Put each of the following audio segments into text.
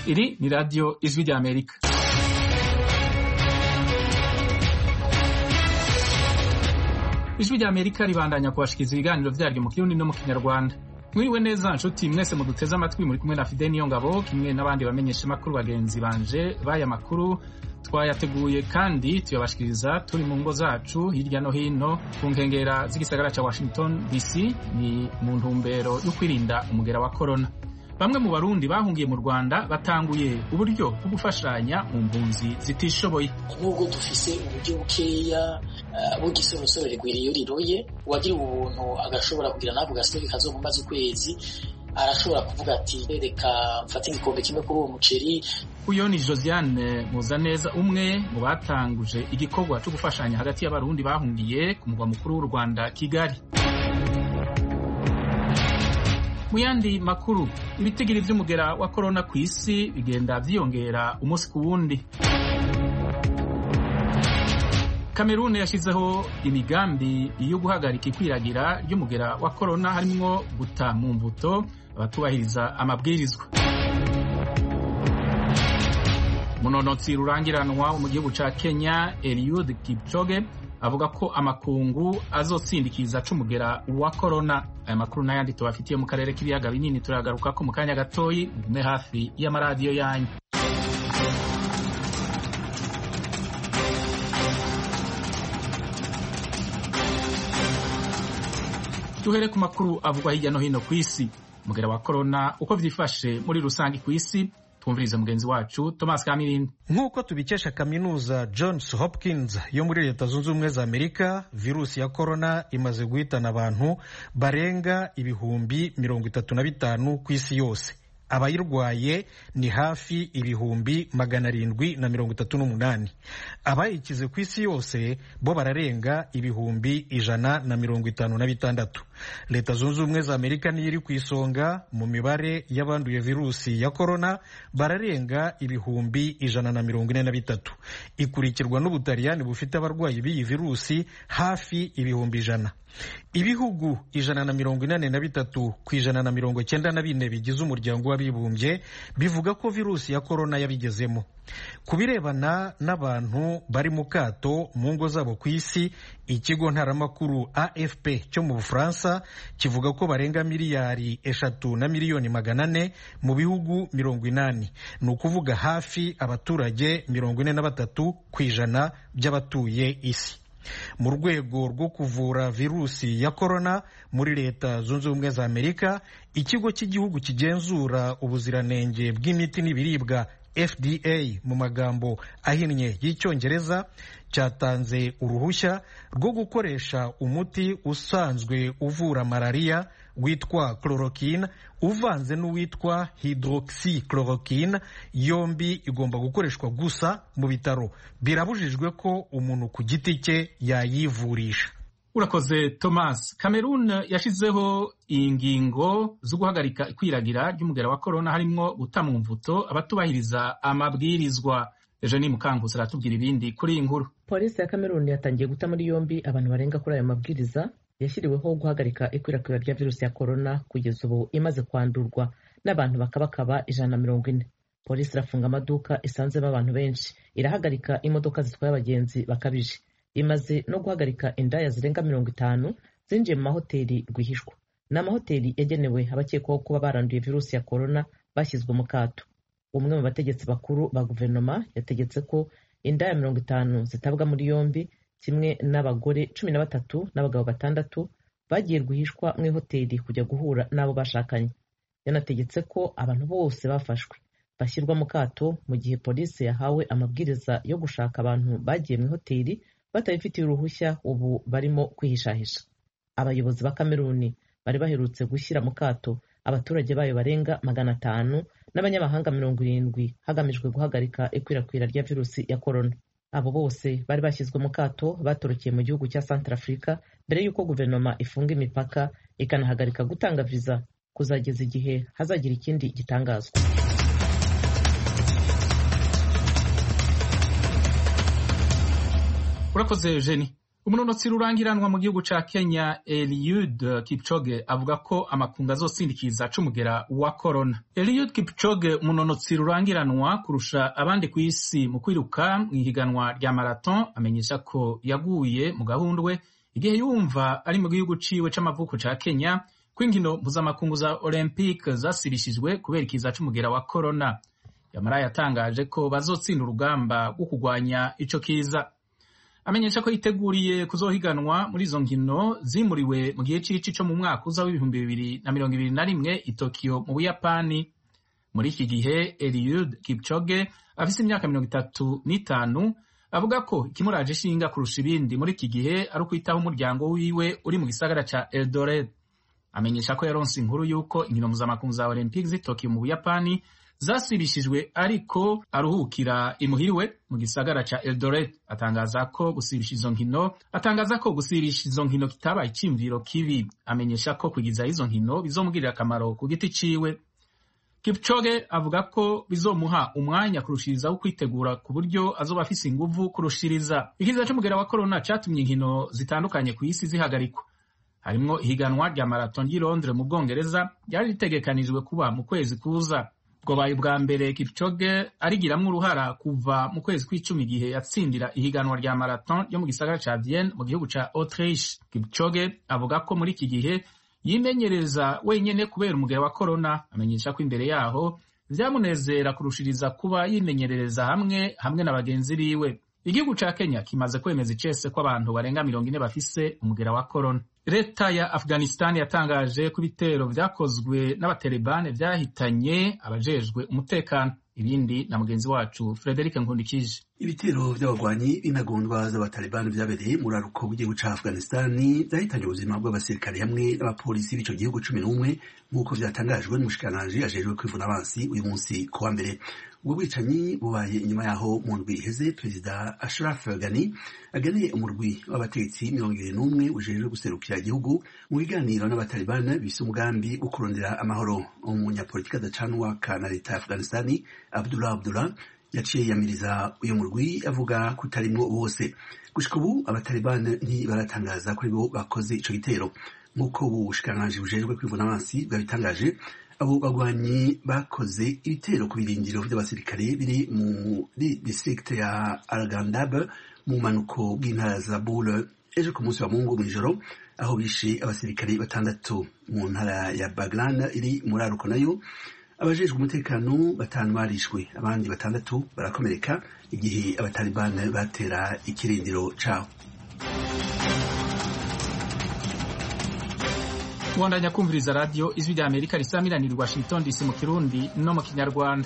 Iri ni radiyo ijwi rya Amerika. Ijwi rya Amerika ribandanya kubashikiriza ibiganiro vyaryo mu kirundi no mu kinyarwanda. Mwiriwe neza nshuti mwese muduteze amatwi muri kumwe na Fidel Niyongabo kimwe n'abandi bamenyesha makuru bagenzi banje baya makuru twayateguye kandi tuyabashikiriza turi mu ngo zacu hirya no hino ku nkengera z'igisagara ca Washington DC ni mu ntumbero yo kwirinda umugera wa corona. Bamwe mu Barundi bahungiye mu Rwanda batanguye uburyo bwo gufashanya mu mpunzi zitishoboye. Nubwo dufise uburyo bukeya bw'igisorosoro rigwiriye iyo riroye uwagira ubuntu agashobora kugira navuga gasitoke kazomumaze ukwezi arashobora kuvuga ati reka mfate igikombe kimwe kuri uwo muceri uyo ni Josiane Muzaneza umwe mu batanguje igikorwa cyo gufashanya hagati y'abarundi bahungiye ku mugwa mukuru w'u Rwanda Kigali mu yandi makuru ibitigiri vy'umugera wa korona ku isi bigenda vyiyongera umunsi ku wundi Kamerune yashizeho imigambi yo guhagarika ikwiragira ry'umugera wa korona harimwo guta mu mbuto abatubahiriza amabwirizwa munonotsi rurangiranwa mu gihugu ca Kenya Eliud Kipchoge avuga ko amakungu azotsindikiza c'umugera wa korona aya makuru n'ayandi tubafitiye mu karere k'ibiyaga binini turagaruka ko mu kanya gatoyi mugume hafi y'amaradiyo yanyu duhere ku makuru avugwa hirya no hino ku isi umugera wa korona uko vyifashe muri rusange ku isi twumvirize mugenzi wacu Thomas Kamirindi nk'uko tubikesha kaminuza Johns Hopkins yo muri leta zunze ubumwe za Amerika virusi ya korona imaze guhitana abantu barenga ibihumbi mirongo itatu na bitanu ku isi yose abayirwaye ni hafi ibihumbi magana arindwi na mirongo itatu n'umunani abayikize ku isi yose bo bararenga ibihumbi ijana na mirongo itanu na bitandatu leta zunze ubumwe za amerika niyo iri ku isonga mu mibare y'abanduye virusi ya korona bararenga ibihumbi ijana na mirongo ine na bitatu ikurikirwa n'ubutaliyani bufite abarwayi b'iyi virusi hafi ibihumbi ijana ibihugu ijana na mirongo inane na bitatu ku ijana na mirongo cyenda na bine bigize umuryango w'abibumbye bivuga ko virusi ya korona yabigezemo ku birebana n'abantu bari mu kato mu ngo zabo ku isi ikigo ntaramakuru afp cyo mu bufaransa kivuga ko barenga miliyari eshatu na miliyoni magana ane mu bihugu mirongo inani ni ukuvuga hafi abaturage mirongo ine na batatu ku ijana by'abatuye isi mu rwego rwo kuvura virusi ya korona muri leta zunze ubumwe za amerika ikigo cy'igihugu kigenzura ubuziranenge bw'imiti n'ibiribwa fda mu magambo ahinnye y'icyongereza cyatanze uruhushya rwo gukoresha umuti usanzwe uvura malariya witwa chloroquine uvanze n'uwitwa hydroxychloroquine yombi igomba gukoreshwa gusa mu bitaro birabujijwe ko umuntu ku giti cye yayivurisha urakoze thomas cameroon yashizeho ingingo zo guhagarika ikwiragira ry'umugera wa korona harimwo guta mu mvuto abatubahiriza amabwirizwa ejo ni mukanguzi aratubwira ibindi kuri iyi nkuru polisi ya cameroon yatangiye guta muri yombi abantu barenga kuri ayo mabwiriza yashyiriweho guhagarika ikwirakwira rya virusi ya korona kugeza ubu imaze kwandurwa n'abantu bakabakaba ijana na mirongo ine polisi irafunga amaduka isanzemo abantu benshi irahagarika imodoka zitwaye abagenzi bakabije imaze no guhagarika indaya zirenga mirongo itanu zinjiye mu mahoteli rwihishwa ni amahoteli yagenewe abakekwaho kuba baranduye virusi ya korona bashyizwe mu kato umwe mu bategetsi bakuru ba guverinoma yategetse ko indaya mirongo itanu zitabwa muri yombi kimwe n'abagore cumi na batatu n'abagabo batandatu bagiye rwihishwa mu ihoteli kujya guhura n'abo bashakanye yanategetse ko abantu bose bafashwe bashyirwa mu kato mu gihe polisi yahawe amabwiriza yo gushaka abantu bagiye mu ihoteli batabifitiye uruhushya ubu barimo kwihishahisha abayobozi ba kameruni bari baherutse gushyira mu kato abaturage bayo barenga magana atanu n'abanyamahanga mirongo irindwi hagamijwe guhagarika ikwirakwira rya virusi ya korona abo bose bari bashyizwe mu kato batorokeye mu gihugu cya Centrafrica mbere y'uko guverinoma ifunga imipaka ikanahagarika gutanga viza kuzageza igihe hazagira ikindi gitangazwa urakoze jeni umunonotsi rurangiranwa mu gihugu ca kenya eliud kipchoge avuga ko amakungu azosindikiza c'umugera wa korona eliud kipchoge umunonotsi rurangiranwa kurusha abandi ku isi mu kwiruka mu ihiganwa rya marathon amenyesha ko yaguye mu gahundwe igihe yumva ari mu gihugu ciwe c'amavuko ca kenya ko inkino mpuzamakungu za olympique zasibishijwe kubera ikiza c'umugera wa korona yamara yatangaje ko bazotsinda urugamba rwo kurwanya ico kiza amenyesha ko yiteguriye kuzohiganwa muri izo nkino zimuriwe mu gihe c'ici co mu mwaka uza w'ibihumbi bibiri na mirongo ibiri na rimwe i Tokyo mu Buyapani muri iki gihe Eliud Kipchoge afise imyaka mirongo itatu n'itanu avuga ko ikimuraje ishinga kurusha ibindi muri iki gihe ari ukwitaho umuryango wiwe uri mu gisagara ca Eldoret amenyesha ko yaronse inkuru y'uko inkino mpuzamakungu za Olympique z'i Tokyo mu Buyapani zasibishijwe ariko aruhukira imuhiriwe mu gisagara ca Eldoret atangaza ko gusibisha izo nkino atangaza ko gusibisha izo nkino kitabaye iciyumviro kibi amenyesha ko kugiza izo nkino bizomugirira akamaro ku giti ciwe Kipchoge avuga ko bizomuha umwanya kurushiriza wo kwitegura ku buryo azoba afise inguvu kurushiriza ikiza c'umugera wa corona catumye inkino zitandukanye ku isi zihagarikwa harimwo ihiganwa rya marathon ry'i Londres mu Bwongereza ryari ritegekanijwe kuba mu kwezi kuza bwobaye ubwa mbere Kipchoge arigiramwo uruhara kuva mu kwezi kw'icumi igihe yatsindira ihiganwa rya marathon ryo mu gisagara ca Vienne mu gihugu ca Autriche Kipchoge avuga ko muri iki gihe yimenyereza wenyene kubera umugera wa corona amenyesha ko imbere yaho vyamunezera kurushiriza kuba yimenyerereza hamwe hamwe na bagenzi biwe igihugu ca Kenya kimaze kwemeza icese ko abantu barenga mirongo ine bafise umugera wa corona leta ya Afghanistan yatangaje ko ibitero vyakozwe n'abatalibane vyahitanye abajejwe umutekano ibindi na mugenzi wacu Frederic Nkundikije ibitero vy'abagwanyi b'intagondwa z'abatalibani vyabereye muri aruko w'igihugu ca Afghanistan vyahitanye ubuzima bw'abasirikare hamwe n'abapolisi b'ico gihugu cumi n'umwe nk'uko vyatangajwe n'umushikiranganji ajejwe kwivuna abansi uyu munsi ku wa mbere ubwo bwicanyi bubaye inyuma yaho mu ndwi iheze perezida Ashraf Ghani aganiye umurwi w'abategetsi mirongo ibiri n'umwe ujejwe guserukira igihugu mu biganiro n'abatalibani bise umugambi wo kurondera amahoro umunyapolitiki adacanwa na leta ya Afghanistan Abdullah Abdullah yaciye yamiriza uyu murwi avuga ko utarimwo bose gushika ubu abatalibani ntibaratangaza ko aribo bakoze ico gitero nk'uko ubu bushikiranganji bujejwe kwivuna abansi bwabitangaje abo bagwanyi bakoze ibitero ku birindiro vy'abasirikare biri muri district ya Arghandab mu manuko bw'intara za Bul ejo ku munsi wa Mungu mw'ijoro aho bishe abasirikare batandatu mu ntara ya Baglan iri muri Aruko nayo abajejwe umutekano batanu barishwe abandi batandatu barakomereka igihe abatalibani batera ikirindiro cabo Mwandanya kumviriza radio ijwi rya Amerika risamiranira Washington DC mu Kirundi no mu Kinyarwanda.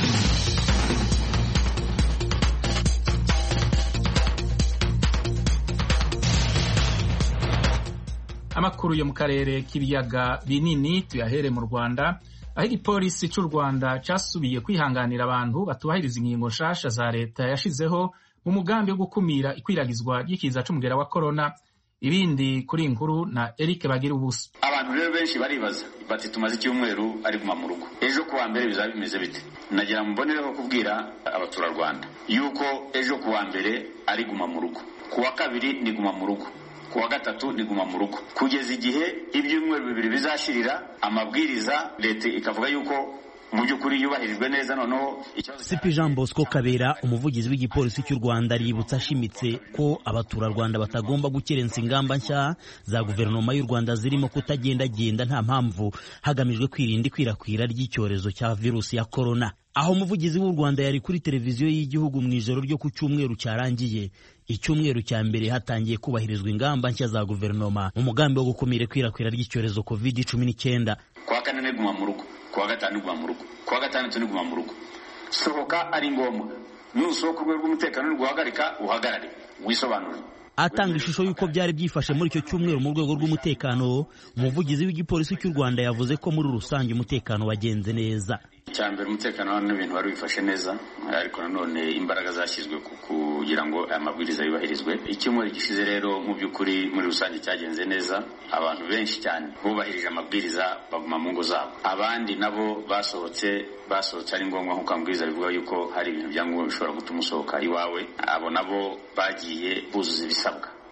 Amakuru yo mu karere k'ibiyaga binini tuyahere mu Rwanda aho igipolisi cy'u Rwanda cyasubiye kwihanganira abantu batubahiriza ingingo nshasha za leta yashizeho mu mugambi wo gukumira ikwiragizwa ry'ikiza c'umugera wa corona ibindi kuri inkuru na Eric bagira ubusa abantu rero benshi baribaza bati tumaze icyumweru ari guma mu rugo ejo kuwa mbere bizaba bimeze bite nagira mbonereho kubwira abaturarwanda yuko ejo kuwa mbere ari guma mu rugo kuwa kabiri ni guma mu rugo kuwa gatatu ni guma mu rugo kugeza igihe ibyumweru bibiri bizashirira amabwiriza leta ikavuga yuko mu by'ukuri yubahirijwe neza noneho sipi jean bosco kabera umuvugizi w'igipolisi cy'u rwanda aributsa ashimitse ko abaturarwanda batagomba gukerensa ingamba nshya za guverinoma y'u rwanda zirimo kutagendagenda nta mpamvu hagamijwe kwirinda ikwirakwira ry'icyorezo cya virusi ya korona aho umuvugizi w'u rwanda yari kuri televiziyo y'igihugu mu ijoro ryo ku cyumweru cyarangiye icyumweru cya mbere hatangiye kubahirizwa ingamba nshya za guverinoma mu mugambi wo gukumira ikwirakwira ry'icyorezo covid cumi n'icyenda kuwa kane ni guma mu rugo kuwa gatanu guma mu rugo kuwa gatandatu ni guma mu rugo sohoka ari ngombwa nusohoka urwego rw'umutekano niguhagarika uhagarare wisobanure atanga ishusho y'uko byari byifashe muri icyo cyumweru mu rwego rw'umutekano umuvugizi w'igipolisi cy'u rwanda yavuze ko muri rusange umutekano wagenze neza icya mbere umutekano hano n'ibintu wari wifashe neza ariko nanone imbaraga zashyizwe kugira ngo aya mabwiriza yubahirizwe icyumweru gishize rero mu by'ukuri muri rusange cyagenze neza abantu benshi cyane bubahirije amabwiriza baguma mu ngo zabo abandi nabo basohotse basohotse ari ngombwa nk'uko amabwiriza bivuga yuko hari ibintu byangombwa bishobora gutuma usohoka iwawe abo nabo bagiye buzuza ibisabwa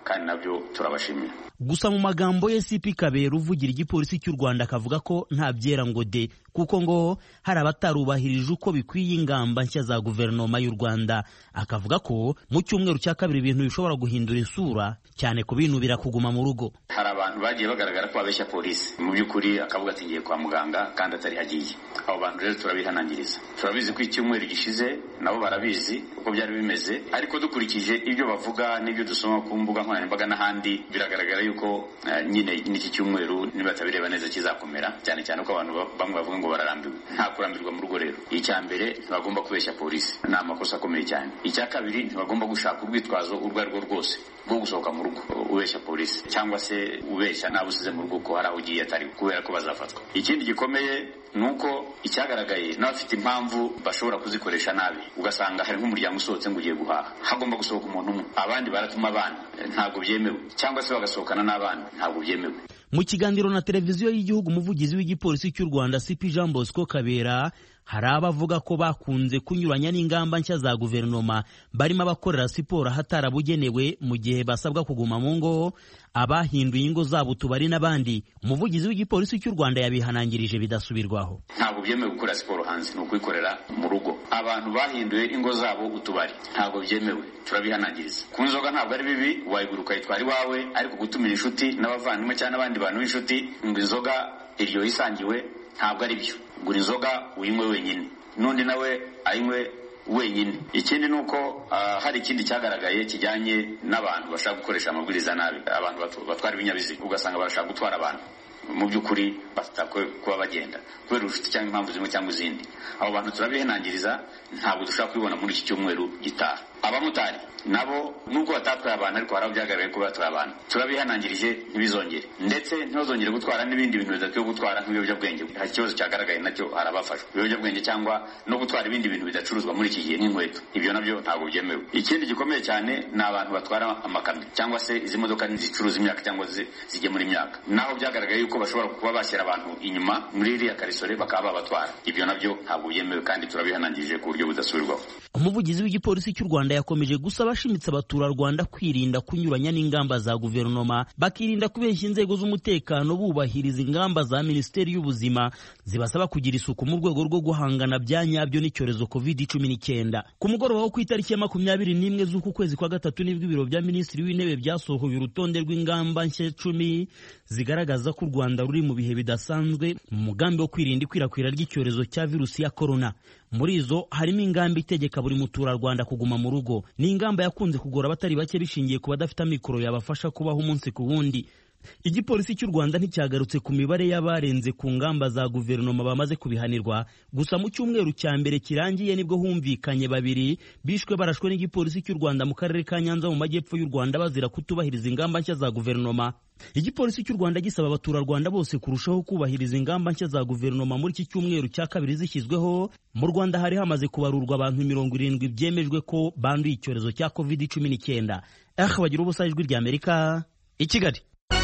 kandi nabyo turabashimira gusa mu magambo ye CP Kabera uvugira igipolisi cy'u Rwanda akavuga ko nta byera ngo de kuko ngo hari abatarubahirije uko bikwiye ingamba nshya za guverinoma y'u Rwanda akavuga ko mu cyumweru cya kabiri ibintu bishobora guhindura isura cyane kubinubira kuguma mu rugo hari abantu bagiye bagaragara ko babeshya polisi mu by'ukuri akavuga ati ngiye kwa muganga kandi atari hagiye abo bantu rero turabihanangiriza turabizi ko icyumweru gishize nabo barabizi uko byari bimeze ariko dukurikije ibyo bavuga n'ibyo dusoma ku mbuga nkoranyambaga n'ahandi biragaragara yuko nyine n'iki cyumweru nibatabireba neza kizakomera cyane cyane ko abantu bamwe bavuga ngo bararambiwe nta kurambirwa mu rugo rero icya mbere ntibagomba kubeshya polisi ni amakosa akomeye cyane icya kabiri ntibagomba gushaka urwitwazo urwo ari rwo rwose rwo gusohoka mu rugo ubeshya polisi cyangwa se ubeshya nawe usize mu rugo ko hari aho ugiye atari kubera ko bazafatwa ikindi gikomeye ni uko icyagaragaye n'abafite impamvu bashobora kuzikoresha nabi ugasanga hari nk'umuryango usohotse ngo ugiye guhaha hagomba gusohoka umuntu umwe abandi baratuma abana ntabwo byemewe cyangwa se bagasohokana n'abana ntabwo byemewe mu kiganiro na televiziyo y'igihugu umuvugizi w'igipolisi cy'u rwanda cp jean bosco kabera hari abavuga ko bakunze kunyuranya n'ingamba nshya za guverinoma barimo abakorera siporo ahatarabugenewe mu gihe basabwa kuguma mu ngo abahinduye ingo zabo utubari n'abandi umuvugizi w'igipolisi cy'u rwanda yabihanangirije bidasubirwaho ntabwo byemewe gukora siporo hanze ni ukuyikorera mu rugo abantu bahinduye ingo zabo utubari ntabwo byemewe turabihanangiriza ku nzoga ntabwo ari bibi wayigura ukayitwara iwawe ariko gutumira inshuti n'abavandimwe cyangwa n'abandi bantu b'inshuti ngo inzoga iryoha isangiwe ntabwo ari byo gura inzoga uyinywe wenyine n'undi nawe ayinywe wenyine ikindi ni uko hari ikindi cyagaragaye kijyanye n'abantu bashaka gukoresha amabwiriza nabi abantu batwara ibinyabiziga ugasanga barashaka gutwara abantu mu by'ukuri batakwe kuba bagenda kubera ubucuti cyangwa impamvu zimwe cyangwa izindi abo bantu turabihenangiriza ntabwo dushobora kubibona muri iki cyumweru gitaha abamotari nabo nubwo batatwaye abantu ariko hari aho byagaragaye ko batwaye abantu turabihanangirije ntibizongere ndetse ntibazongere gutwara n'ibindi bintu bidakwiye gutwara nk'ibiyobyabwenge hari ikibazo cyagaragaye nacyo hari abafashwe ibiyobyabwenge cyangwa no gutwara ibindi bintu bidacuruzwa muri iki gihe nk'inkweto ibyo nabyo ntabwo byemewe ikindi gikomeye cyane ni abantu batwara amakamyo cyangwa se izi modoka zicuruza imyaka cyangwa zigemura imyaka naho byagaragaye yuko bashobora kuba bashyira abantu inyuma muri iriya karisore bakaba babatwara ibyo nabyo ntabwo byemewe kandi turabihanangirije ku buryo budasubirwaho umuvugizi w'igipolisi cy'u rwanda yakomeje gusaba ashimitse abaturarwanda kwirinda kunyuranya n'ingamba za guverinoma bakirinda kubeshya inzego z'umutekano bubahiriza ingamba za minisiteri y'ubuzima zibasaba kugira isuku mu rwego rwo guhangana bya nyabyo n'icyorezo covid cumi n'icyenda ku mugoroba wo ku itariki ya makumyabiri n'imwe z'uku kwezi kwa gatatu nibwo ibiro bya minisitiri w'intebe byasohoye urutonde rw'ingamba nshya cumi zigaragaza ko u rwanda ruri mu bihe bidasanzwe mu mugambi wo kwirinda ikwirakwira ry'icyorezo cya virusi ya korona muri izo harimo ingamba itegeka buri muturarwanda kuguma mu rugo ni ingamba yakunze kugora abatari bake bishingiye ku badafite amikoro yabafasha kubaho umunsi ku wundi igipolisi cy'u rwanda nticyagarutse ku mibare y'abarenze ku ngamba za guverinoma bamaze kubihanirwa gusa mu cyumweru cya mbere kirangiye nibwo humvikanye babiri bishwe barashwe n'igipolisi cy'u rwanda mu karere ka nyanza mu majyepfo y'u rwanda bazira kutubahiriza ingamba nshya za guverinoma igipolisi cy'u rwanda gisaba abaturarwanda bose kurushaho kubahiriza ingamba nshya za guverinoma muri iki cyumweru cya kabiri zishyizweho mu rwanda hari hamaze kubarurwa abantu mirongo irindwi byemejwe ko banduye icyorezo cya covid cumi n'icyenda aha bagira ubusa ijwi rya amerika i kigali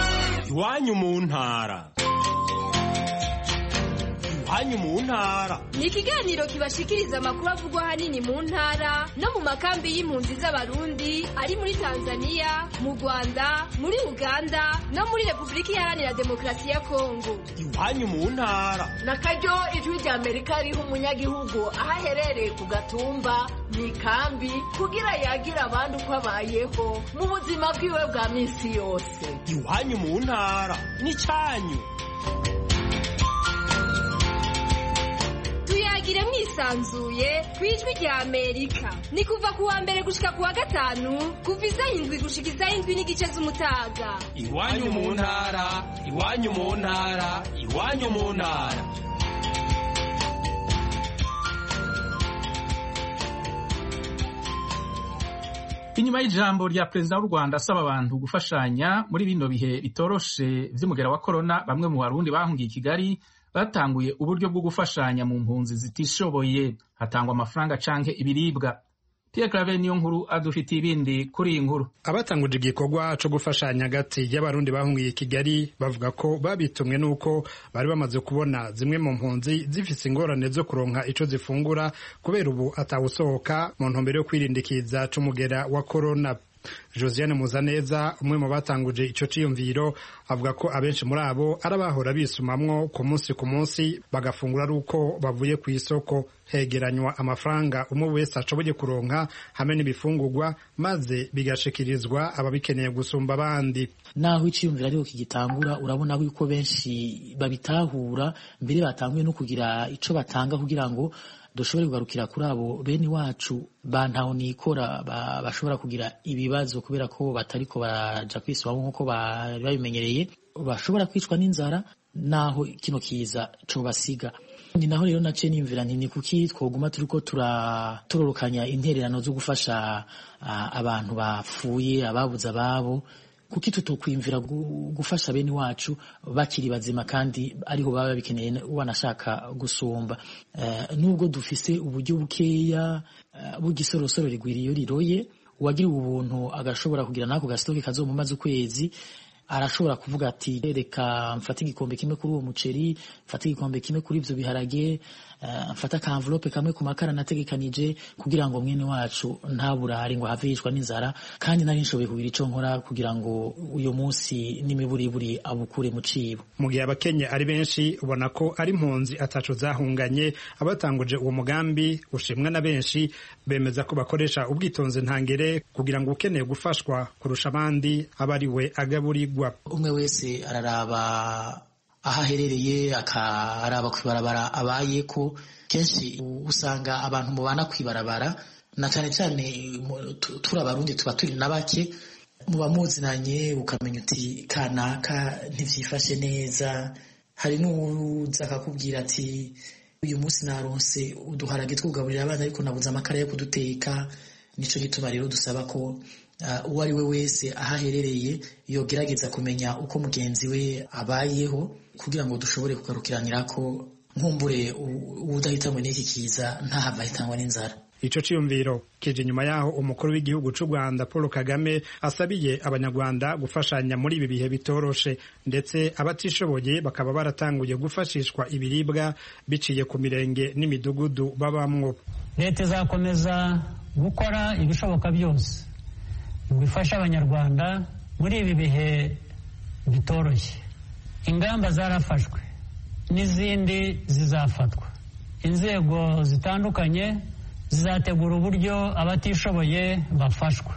iwanyu mu ntara iwanyu mu ntara ni ikiganiro kibashikiriza amakuru avugwa ahanini mu ntara no mu makambi y'impunzi z'abarundi ari muri tanzania mu rwanda muri uganda no muri repubulika iharanira demokarasi ya kongo iwanyu mu ntara na karyo ijwi rya amerika riha umunyagihugu aho aherereye ku gatumba mu ikambi kugira yagire abandi uko abayeho mu buzima bwiwe bwa minsi yose iwanyu mu ntara n'icyanyu tuyagire mwisanzuye ku ijwi rya amerika ni kuva ku wa mbere gushika ku wa gatanu kuva isaha indwi gushika isaha indwi n'igice z'umutaga iwanyu mu ntara iwanyu mu ntara iwanyu mu ntara inyuma y'ijambo rya perezida w'u rwanda asaba abantu gufashanya muri bino bihe bitoroshe vy'umugera wa korona bamwe mu barundi bahungiye i kigali batanguye uburyo bwo gufashanya mu mpunzi zitishoboye hatangwa amafaranga canke ibiribwa Pierre Claver niyo nkuru adufitiye ibindi kuri iyi nkuru abatanguje igikorwa co gufashanya hagati y'abarundi bahungiye kigali bavuga ko babitumwe n'uko bari bamaze kubona zimwe mu mpunzi zifise ingorane zo kuronka ico zifungura kubera ubu atawusohoka mu ntumbero yo kwirindikiza c'umugera wa korona josiane muzaneza umwe mu batanguje ico ciyumviro avuga ko abenshi muri abo ari abahora bisumamwo ku munsi ku munsi bagafungura ari uko bavuye ku isoko hegeranywa amafaranga umwe wese ashoboye kuronka hamwe n'ibifungurwa maze bigashikirizwa ababikeneye gusumba abandi naho iciyumviro ariho kigitangura urabona yuko benshi babitahura mbere batanguye no kugira ico batanga kugira ngo dushobore kugarukira kuri abo bene wacu bantaho nikora bashobora kugira ibibazo kubera ko batariko baraja kwisubamo nk'uko bari babimenyereye bashobora kwicwa n'inzara naho kino kiza cobasiga ni naho rero naciye nimvira nti ni kuki twoguma turiko turorokanya intererano zo gufasha abantu bapfuye ababuze ababo kuki tutokwimvira gufasha bene wacu bakiri bazima kandi ariho baba babikeneye wanashaka gusumba nubwo dufise uburyo bukeya bw'igisorosoro rigwira iyo riroye uwagiriwe ubuntu agashobora kugira n'ako gasitoke kazomumaze ukwezi arashobora kuvuga ati reka mfate igikombe kimwe kuri uwo muceri mfate igikombe kimwe kuri ivyo biharage mfate akamvelope kamwe ku makara nategekanije kugira ngo mwene wacu ntaburare ngo have yicwa n'inzara kandi nari nshoboye kugira ico nkora kugira ngo uyu munsi n'imiburiburi abukure mu cibo mu gihe abakenye ari benshi ubona ko ari impunzi ataco zahunganye abatanguje uwo mugambi ushimwa na benshi bemeza ko bakoresha ubwitonzi ntangere kugira ngo ukeneye gufashwa kurusha abandi aba ari we agaburirwa umwe wese araraba aho aherereye akaraba kwibarabara abaye ko kenshi usanga abantu mubana kwibarabara na cyane cyane turi abarundi tuba turi na bake muba muzinanye ukamenya uti kanaka ntibyifashe neza hari n'uza akakubwira ati uyu munsi naronse uduharage twugaburira abana ariko nabuze amakara yo kuduteka nicyo gituma rero dusaba ko uwo ari we wese aho aherereye yogerageza kumenya uko mugenzi we abayeho kugira ngo dushobore kugarukiranira ko nkumbure udahitanywe n'iki kiza ntahava ahitanywa n'inzara ico ciyumviro kije nyuma yaho umukuru w'igihugu c'u Rwanda Paul Kagame asabiye abanyarwanda gufashanya muri ibi bihe bitoroshe ndetse abatishoboye bakaba baratanguye gufashishwa ibiribwa biciye ku mirenge n'imidugudu babamwo leta izakomeza gukora ibishoboka byose ngo ifashe abanyarwanda muri ibi bihe bitoroshye ingamba zarafashwe n'izindi zizafatwa inzego zitandukanye zizategura uburyo abatishoboye bafashwa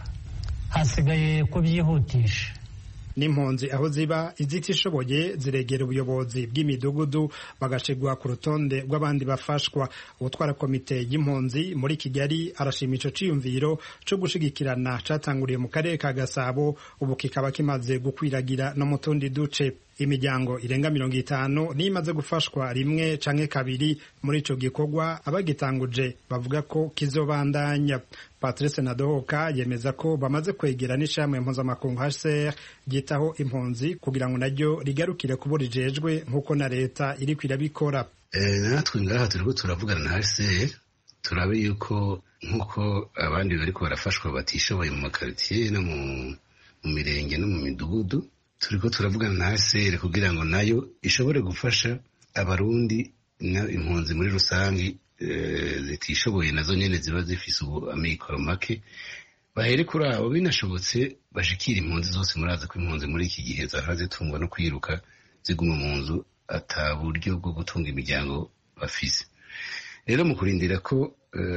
hasigaye kubyihutisha n'impunzi aho ziba izitishoboye ziregera ubuyobozi bw'imidugudu bagashigwa ku rutonde rw'abandi bafashwa ubutwara komite y'impunzi muri kigali arashima ico ciyumviro co gushigikirana catanguriye mu karere ka gasabo ubu kikaba kimaze gukwiragira no mu tundi duce imiryango irenga mirongo itanu niyo imaze gufashwa rimwe canke kabiri muri ico gikorwa abagitanguje bavuga ko kizobandanya patrice nadohoka yemeza ko bamaze kwegera n'ishami mpuzamakungu hcr ryitaho impunzi kugira ngo naryo rigarukire kubo rijejwe nk'uko na leta iriko irabikora natwe ngaha turiko turavugana na hcr turabe yuko nk'uko abandi bariko barafashwa batishoboye mu makaritiye no mu mirenge no mu midugudu turiko turavugana na hcr kugira ngo nayo ishobore gufasha abarundi impunzi muri rusange zitishoboye nazo nyene ziba zifise ubu amikoro make bahere kuri abo binashobotse bashikira impunzi zose murazi ko impunzi muri iki gihe zahora zitungwa no kwiruka ziguma mu nzu ata buryo bwo gutunga imiryango bafise rero mu kurindira ko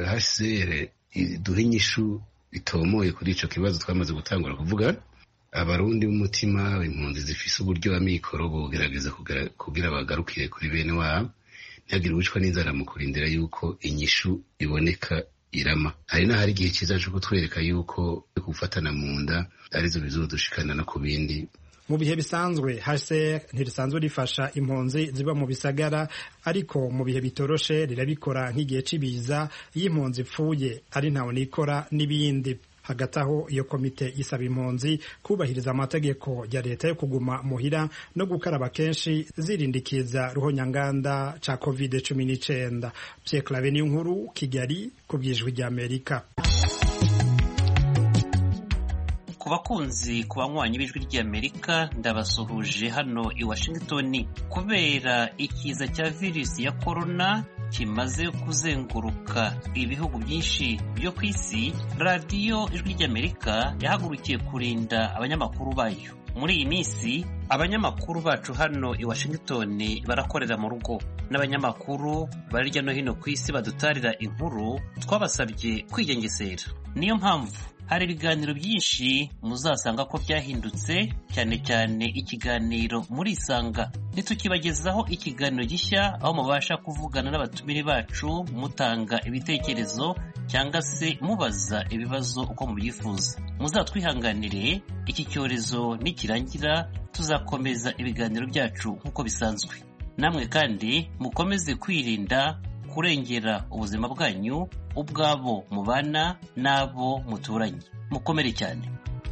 hcr duha inyishu bitomoye kuri ico kibazo twamaze gutangura kuvuga abarundi b'umutima impunzi zifise uburyo amikoro bogerageza kugira bagarukire kuri bene wabo ntihagire uwicwa n'inzara mu kurindira yuko inyishu iboneka irama hari n'ahari igihe cyiza cyo kutwereka yuko gufatana mu nda arizo bizodushikana no ku bindi mu bihe bisanzwe hcr ntirisanzwe rifasha impunzi ziba mu bisagara ariko mu bihe bitoroshe rirabikora nk'igihe c'ibiza iyo impunzi ipfuye ari ntawe nikora n'ibindi hagati aho iyo komite isaba impunzi kubahiriza amategeko ya leta yo kuguma muhira no gukaraba kenshi zirindikiza ruhonyanganda ca covid cumi n'icenda pierre clave niyo nkuru kigali ku bwijwi ry'amerika ku bakunzi ku banywanyi b'ijwi ry'amerika ndabasuhuje hano i washington kubera ikiza cya virusi ya korona kimaze kuzenguruka ibihugu byinshi byo ku isi radiyo ijwi ry'amerika yahagurukiye kurinda abanyamakuru bayo muri iyi minsi abanyamakuru bacu hano i washington barakorera mu rugo n'abanyamakuru bari hirya no hino ku isi badutarira inkuru twabasabye kwigengesera niyo mpamvu hari ibiganiro byinshi muzasanga ko byahindutse cyane cyane ikiganiro muri isanga ntitukibagezaho ikiganiro gishya aho mubasha kuvugana n'abatumire bacu mutanga ibitekerezo cyangwa se mubaza ibibazo uko mubyifuza muzatwihanganire iki cyorezo nikirangira tuzakomeza ibiganiro byacu nk'uko bisanzwe namwe kandi mukomeze kwirinda kurengera ubuzima bwanyu ubwabo mubana n'abo muturanye mukomere cyane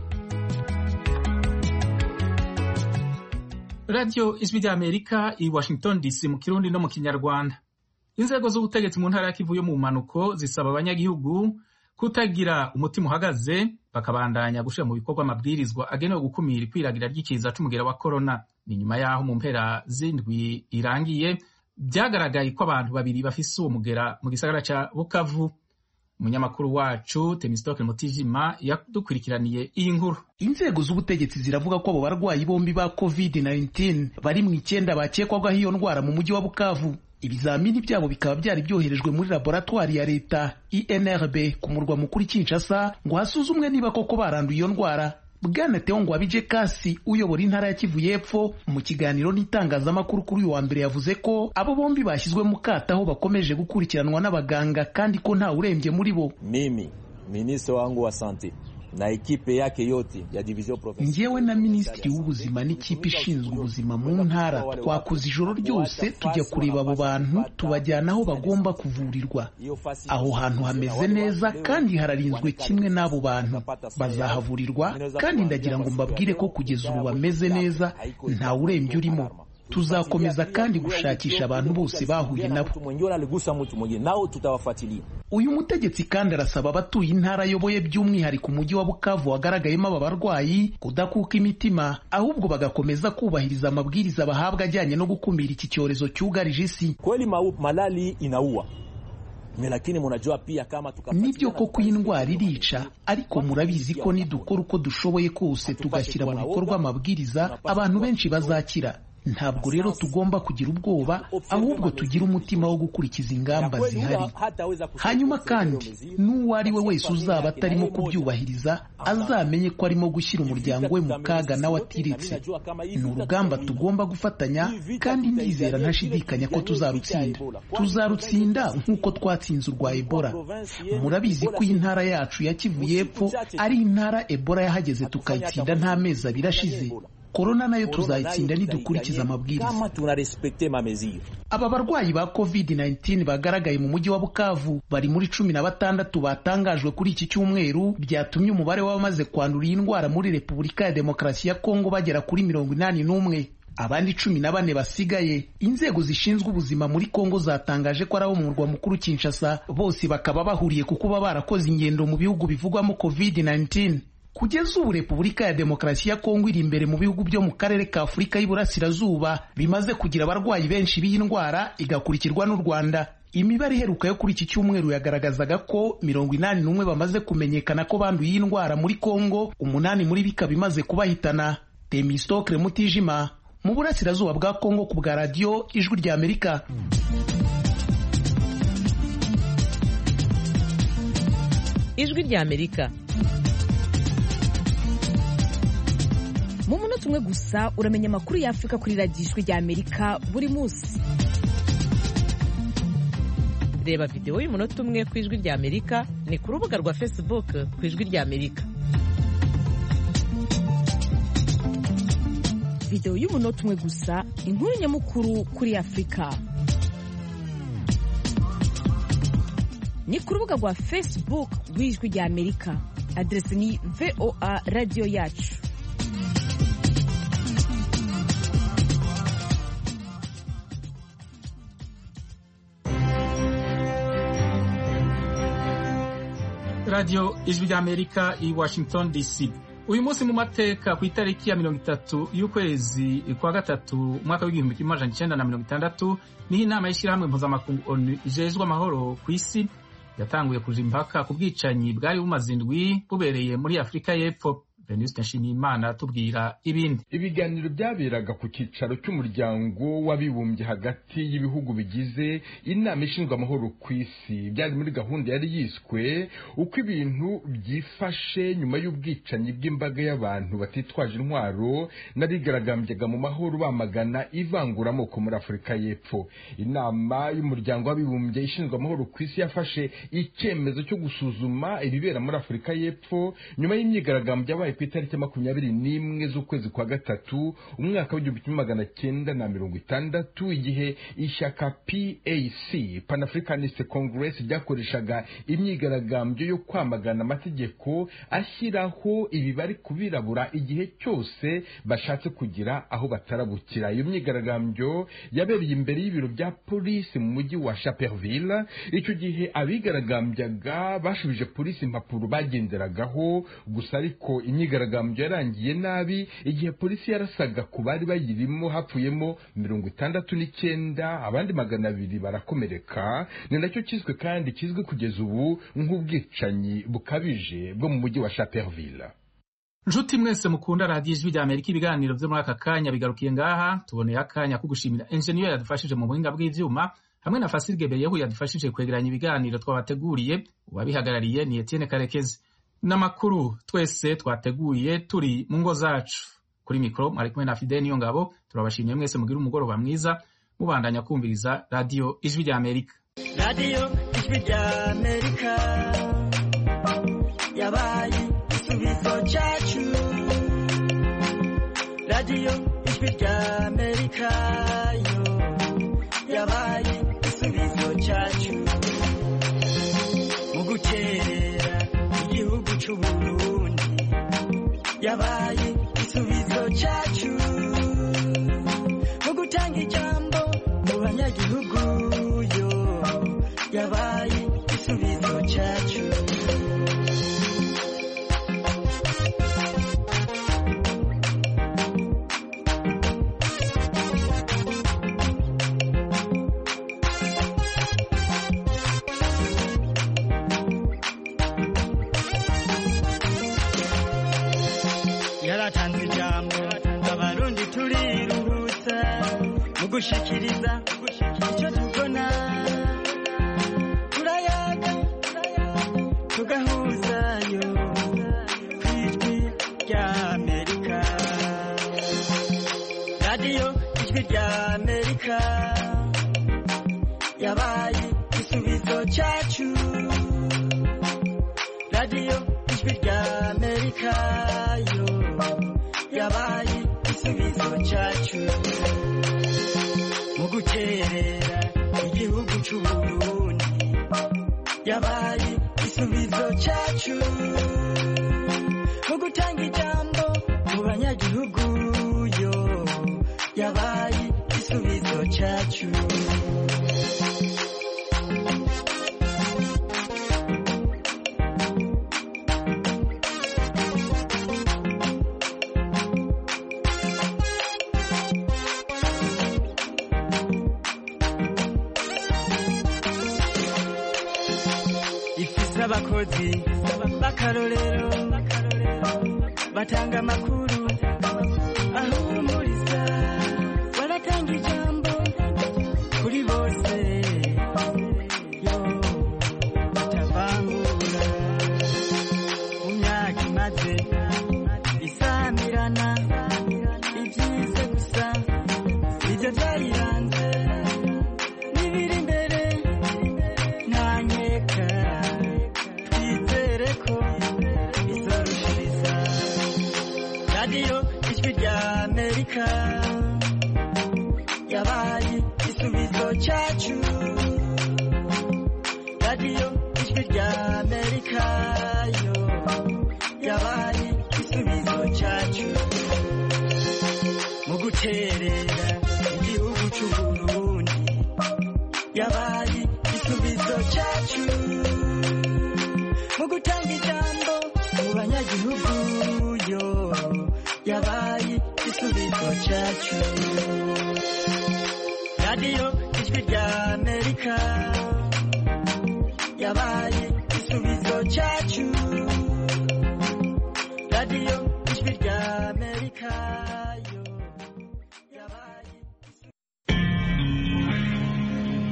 radiyo ijwi ry'amerika i washington dc mu kirundi no mu kinyarwanda inzego z'ubutegetsi mu ntara ya kivu yo mu mpanuko zisaba abanyagihugu kutagira umutima uhagaze bakabandanya gushyira mu bikorwa amabwirizwa agenewe gukumira ikwiragira ry'ikiza c'umugera wa korona ni nyuma y'aho mu mpera z'indwi irangiye byagaragaye ko abantu babiri bafise uwo mugera mu gisagara ca bukavu umunyamakuru wacu temistoke mutijima yadukurikiraniye iyi nkuru inzego z'ubutegetsi ziravuga ko abo barwayi bombi ba covid-19 bari mu icyenda bakekwagaho iyo ndwara mu mujyi wa bukavu ibizamini byabo bikaba byari byoherejwe muri laboratwari ya leta inrb ku murwa mukuru kinshasa ngo hasuzumwe niba koko baranduye iyo ndwara bwana teo ngwabije kasi uyobora intara ya kivu y'epfo mu kiganiro n'itangazamakuru kuri uyu wa mbere yavuze ko abo bombi bashyizwe mu kato aho bakomeje gukurikiranwa n'abaganga kandi ko nta urembye muri bo mimi minisitiri wangu wa sante na ekipe yake yote ya division provinciale. Njyewe na minisitiri w'ubuzima n'ikipe ishinzwe ubuzima mu ntara twakoze ijoro ryose tujya kureba abo bantu tubajyana aho bagomba kuvurirwa. Aho hantu hameze neza kandi hararinzwe kimwe n'abo bantu bazahavurirwa kandi ndagira ngo mbabwire ko kugeza ubu bameze neza nta urembye urimo. tuzakomeza kandi gushakisha abantu bose bahuye nabo uyu mutegetsi kandi arasaba abatuye intara ayoboye by'umwihariko umujyi wa bukavu wagaragayemo aba barwayi kudakuka imitima ahubwo bagakomeza kubahiriza amabwiriza bahabwa ajyanye no gukumira iki cyorezo cyugarije isi kweli malali inaua nibyo koko iyi ndwara irica ariko murabizi ko nidukora uko dushoboye kose tugashyira mu bikorwa amabwiriza abantu benshi bazakira ntabwo rero tugomba kugira ubwoba ahubwo tugira umutima wo gukurikiza ingamba zihari hanyuma kandi n'uwo ari we wese uzaba atarimo kubyubahiriza azamenye ko arimo gushyira umuryango we mu kaga nawe atiritse ni urugamba tugomba gufatanya kandi ndizera ntashidikanya ko tuzarutsinda tuzarutsinda nk'uko twatsinze urwa ebola murabizi ko iyi ntara yacu ya kivu y'epfo ari intara ebola yahageze tukayitsinda nta mezi abiri ashize korona nayo tuzayitsinda nidukurikiza amabwiriza aba barwayi ba covid-19 bagaragaye mu mujyi wa bukavu bari muri cumi na batandatu batangajwe kuri iki cyumweru byatumye umubare w'abamaze kwandura iyi ndwara muri repubulika ya demokarasi ya kongo bagera kuri mirongo inani n'umwe abandi cumi na bane basigaye inzego zishinzwe ubuzima muri kongo zatangaje ko ari abo mu murwa mukuru kinshasa bose bakaba bahuriye ku kuba barakoze ingendo mu bihugu bivugwamo covid-19 kugeza ubu repubulika ya demokarasi ya kongo iri imbere mu bihugu byo mu karere ka afurika y'iburasirazuba bimaze kugira abarwayi benshi b'iyi ndwara igakurikirwa n'u rwanda imibare iheruka yo kuri iki cyumweru yagaragazaga ko mirongo inani n'umwe bamaze kumenyekana ko banduye iyi ndwara muri kongo umunani muri bikaba imaze kubahitana temistokre mutijima mu burasirazuba bwa kongo ku bwa radiyo ijwi ry'amerika ijwi ry'amerika mu munota umwe gusa uramenya amakuru y'afurika kuri radiyo ijwi ry'amerika buri munsi reba videwo y'umunota umwe ku ijwi ry'amerika ni ku rubuga rwa facebook ku ijwi ry'amerika videwo y'umunota umwe gusa inkuru nyamukuru kuri afurika ni ku rubuga rwa facebook rw'ijwi ry'amerika aderesi ni voa radiyo yacu radiyo ijwi ry'amerika i washington dc uyu munsi mu mateka ku itariki ya mirongo itatu y'ukwezi kwa gatatu umwaka w'igihumbi kimwe amajana icenda na mirongo itandatu niho inama y'ishyirahamwe mpuzamakungu onu ijejwe amahoro ku isi yatanguye kuja impaka ku bwicanyi bwari bumaze indwi bubereye muri afurika y'epfo venuste nshimiyimana atubwira ibindi ibiganiro byaberaga ku cyicaro cy'umuryango w'abibumbye hagati y'ibihugu bigize inama ishinzwe amahoro ku isi byari muri gahunda yari yiswe uko ibintu byifashe nyuma y'ubwicanyi bw'imbaga y'abantu batitwaje intwaro n'abigaragambyaga mu mahoro bamagana ivanguramoko muri afurika y'epfo inama y'umuryango w'abibumbye ishinzwe amahoro ku isi yafashe icyemezo cyo gusuzuma ibibera muri afurika y'epfo nyuma y'imyigaragambyo yabaye ku itariki makumyabiri n'imwe z'ukwezi kwa gatatu umwaka w'igihumbi kimwe magana cyenda na mirongo itandatu igihe ishyaka PAC Pan Africanist Congress ryakoreshaga imyigaragambyo yo kwamagana amategeko ashyiraho ibibari ku birabura igihe cyose bashatse kugira aho batarabukira iyo myigaragambyo yabereye imbere y'ibiro bya polisi mu mujyi wa Chaperville icyo gihe abigaragambyaga bashubije polisi impapuro bagenderagaho gusa ariko imyigaragambyo yarangiye nabi igihe polisi yarasaga ku bari bayirimo hapfuyemo mirongo itandatu n'icyenda abandi magana abiri barakomereka ni nacyo kizwe kandi kizwi kugeza ubu nk'ubwicanyi bukabije bwo mu mujyi wa Chaperville nshuti mwese mukunda radiyo ijwi rya amerika ibiganiro byo muri aka kanya bigarukiye ngaha tuboneye akanya ko gushimira enjeniyeri yadufashije mu buhinga bw'ivyuma hamwe na fasirige beyehu yadufashije kwegeranya ibiganiro twabateguriye uwabihagarariye ni etienne karekezi n'amakuru twese twateguye turi mu ngo zacu kuri mikoro mwari kumwe na fide niyo ngabo turabashimiye mwese mugire umugoroba mwiza mubandanya kumviriza radiyo ijwi rya amerika radiyo ijwi rya amerika yabaye igisubizo cyacu radiyo ijwi rya amerika yo yabaye igisubizo cyacu mu gukerera igihugu cy'uburundi yabaye igisubizo cyacu mu gutanga ijambo mu banyagihugu yo yabaye igisubizo cyacu yaratanze ijambo abarundi turiruhutsa mu gushikiriza icyo tubona turayaga tugahuzayo ku ijwi rya amerika radiyo ijwi rya amerika yabaye igisubizo cyacu radiyo ijwi rya amerika yo yabaye igisubizo cyacu mu gukerera igihugu cy'uburundi yabaye igisubizo cyacu mu gutanga ijambo mu banyagihugu yo yabaye igisubizo cyacu ifise abakozi b'akarorero batanga amakuru ahumuriza baratanga ijambo kuri bose yo batavangura mu myaka imaze isamirana ibyize gusa ibyo byayiranze n'ibiri imbere nta nkeka twizere ko izorushiriza radiyo ijwi rya amerika yabaye igisubizo cyacu radiyo ijwi rya amerika yo yabaye igisubizo cyacu mu guterera igihugu cy'uburundi yabaye igisubizo cyacu mu gutanga ijambo mu banyagihugu yo cyacu radiyo ijwi rya amerika yabaye igisubizo cyacu